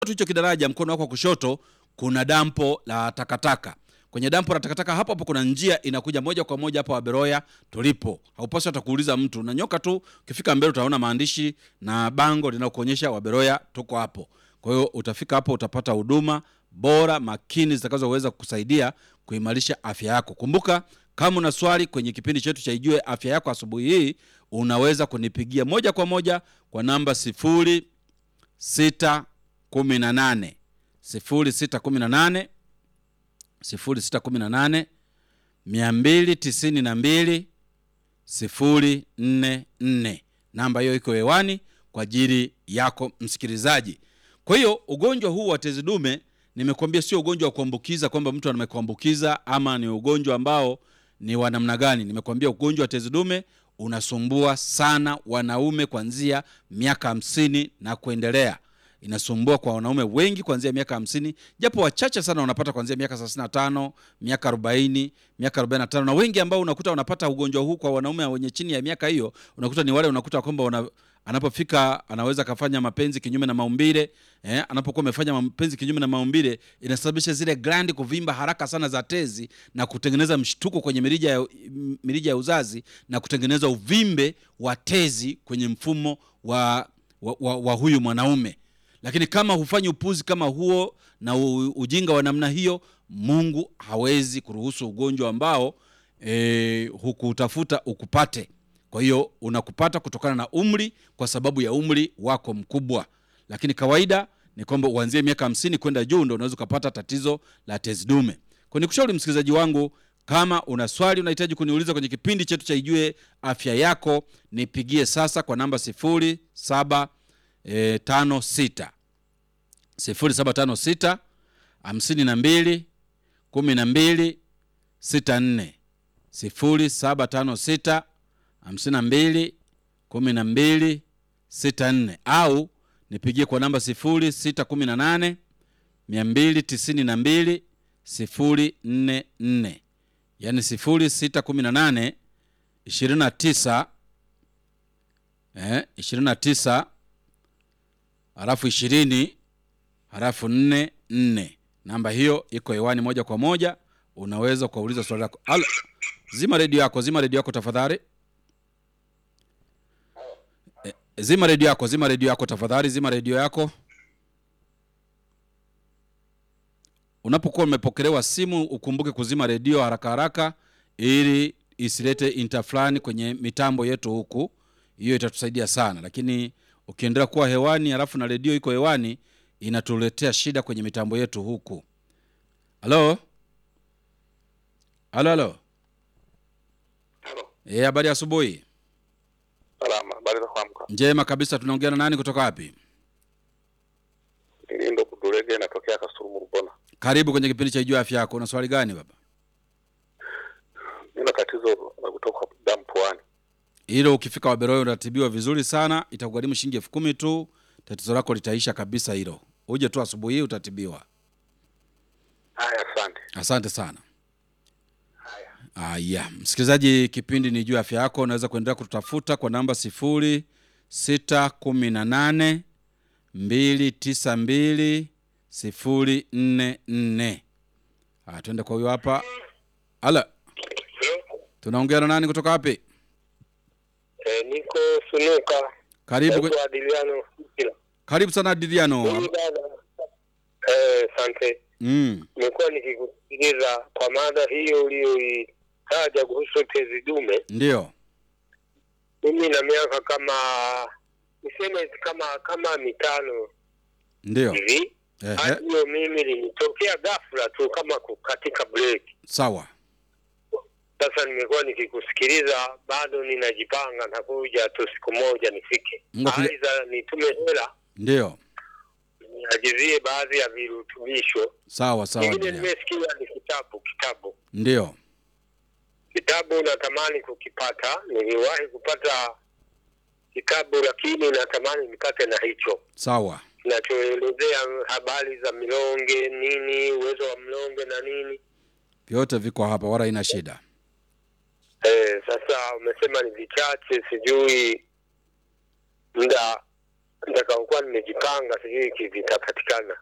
tu hicho kidaraja, mkono wako wa kushoto kuna dampo la takataka. Kwenye dampo la takataka hapo hapo kuna njia inakuja moja kwa moja hapo Waberoya tulipo. Haupaswi hata kuuliza mtu, unanyoka tu, ukifika mbele utaona maandishi na bango linalokuonyesha Waberoya tuko hapo. Kwa hiyo utafika hapo, utapata huduma bora makini zitakazoweza kukusaidia kuimarisha afya yako. Kumbuka, kama una swali kwenye kipindi chetu cha Ijue Afya Yako asubuhi hii, unaweza kunipigia moja kwa moja kwa namba sifuri sita kumi na nane sifuri sita kumi na nane sifuri sita kumi na nane mia mbili tisini na mbili sifuri nne nne. Namba hiyo iko hewani kwa ajili yako msikilizaji. Kwa hiyo ugonjwa huu wa tezi dume nimekuambia sio ugonjwa wa kuambukiza kwamba mtu amekuambukiza ama ni ugonjwa ambao ni wa namna gani. Nimekuambia ugonjwa wa tezi dume unasumbua sana wanaume kuanzia miaka hamsini na kuendelea inasumbua kwa wanaume wengi kuanzia miaka hamsini japo wachache sana wanapata kuanzia miaka thelathini na tano miaka arobaini miaka arobaini na tano na wengi ambao unakuta wanapata ugonjwa huu kwa wanaume wenye chini ya miaka hiyo unakuta ni wale unakuta kwamba wana, anapofika anaweza akafanya mapenzi kinyume na maumbile eh, anapokuwa amefanya mapenzi kinyume na maumbile inasababisha zile glandi kuvimba haraka sana za tezi na kutengeneza mshtuko kwenye mirija ya, mirija ya uzazi na kutengeneza uvimbe wa tezi kwenye mfumo wa, wa, wa, wa huyu mwanaume lakini kama hufanyi upuzi kama huo na u, ujinga wa namna hiyo mungu hawezi kuruhusu ugonjwa ambao e, hukutafuta ukupate kwa hiyo unakupata kutokana na umri kwa sababu ya umri wako mkubwa lakini kawaida ni kwamba uanzie miaka hamsini kwenda juu ndo unaweza ukapata tatizo la tezi dume kwa nikushauri msikilizaji wangu kama una swali unahitaji kuniuliza kwenye kipindi chetu cha ijue afya yako nipigie sasa kwa namba sifuri saba e, tano sita sifuri saba tano sita hamsini na mbili kumi na mbili sita nne sifuri saba tano sita hamsini na mbili kumi na mbili sita nne au nipigie kwa namba sifuri sita kumi na nane mia mbili tisini na mbili sifuri nne nne yaani sifuri sita kumi na nane ishirini na tisa eh, ishirini na tisa halafu ishirini halafu nne nne namba hiyo iko hewani moja kwa moja unaweza ukauliza swali lako Alo, zima redio yako zima redio yako tafadhali e, zima redio yako zima redio yako tafadhali zima redio yako unapokuwa umepokelewa simu ukumbuke kuzima redio haraka haraka ili isilete intafulani kwenye mitambo yetu huku hiyo itatusaidia sana lakini ukiendelea kuwa hewani halafu na redio iko hewani inatuletea shida kwenye mitambo yetu huku halo halo halo Halo, Eh, habari ya asubuhi salama. Habari za kuamka? njema kabisa tunaongea na nani kutoka wapi Hii ndo Kudulege inatokea Kasumu Rubona. karibu kwenye kipindi cha ijua afya yako una swali gani baba Nina tatizo la kutoka damu puani. hilo ukifika waberoyo unatibiwa vizuri sana itakugharimu shilingi elfu kumi tu tatizo lako litaisha kabisa hilo uje tu asubuhi hii utatibiwa Haya, asante. asante sana Haya, Aya, msikilizaji, kipindi ni juu ya afya yako. Unaweza kuendelea kututafuta kwa namba sifuri sita kumi na nane mbili tisa mbili sifuri nne nne. Aya, tuende kwa huyo hapa. Ala, tunaongea na nani kutoka wapi? e, niko Sunuka. Karibu, kwe- Naitwa Adiliano Kila. karibu sana Diliano. Mimi dada. Eh, asante. Mm, Nimekuwa nikikusikiliza kwa mada hiyo uliyoitaja kuhusu tezi dume. ndio Mimi na miaka kama niseme kama kama mitano ndio. hivi. Ehe, Hadi hiyo mimi linitokea ghafla tu kama kukatika break. sawa. Sasa nimekuwa nikikusikiliza, bado ninajipanga na kuja tu siku moja nifike, Mungu akija- aidha nitume hela Ndio, niagizie baadhi ya virutubisho. sawa sawa. Kingine Diliano. nimesikia ni kitabu, kitabu Ndio, kitabu natamani kukipata. Niliwahi kupata kitabu, lakini natamani nipate na hicho sawa. kinachoelezea habari za milonge nini, uwezo wa mlonge na nini. Vyote viko hapa, wala ina shida. Eh, sasa umesema ni vichache, sijui muda nitakaokuwa nimejipanga, sijui kivitapatikana.